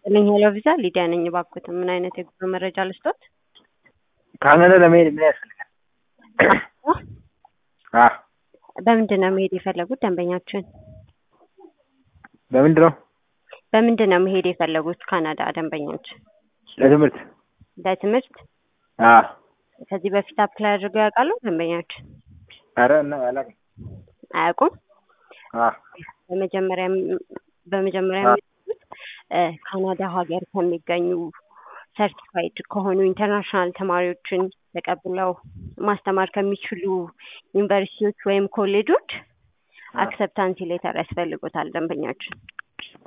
ይስጥልኝ ሄሎ ቪዛ ሊዲያ ነኝ። እባክዎት ምን አይነት የጉዞ መረጃ ልስጦት? ካናዳ ለመሄድ ምን ያስፈልጋል? አ በምንድን ነው መሄድ የፈለጉት ደንበኛችን? በምንድን ነው? በምንድን ነው መሄድ የፈለጉት ካናዳ ደንበኛችን? ለትምህርት። ለትምህርት? አ ከዚህ በፊት አፕላይ አድርገው ያውቃሉ ደንበኛችን? ኧረ እና አላውቅም። አያውቁም? አ በመጀመሪያ በመጀመሪያ አ የሚሄዱት እ ካናዳ ሀገር ከሚገኙ ሰርቲፋይድ ከሆኑ ኢንተርናሽናል ተማሪዎችን ተቀብለው ማስተማር ከሚችሉ ዩኒቨርሲቲዎች ወይም ኮሌጆች አ አክሰፕታንሲ ሌተር ያስፈልጎታል ደንበኛችን።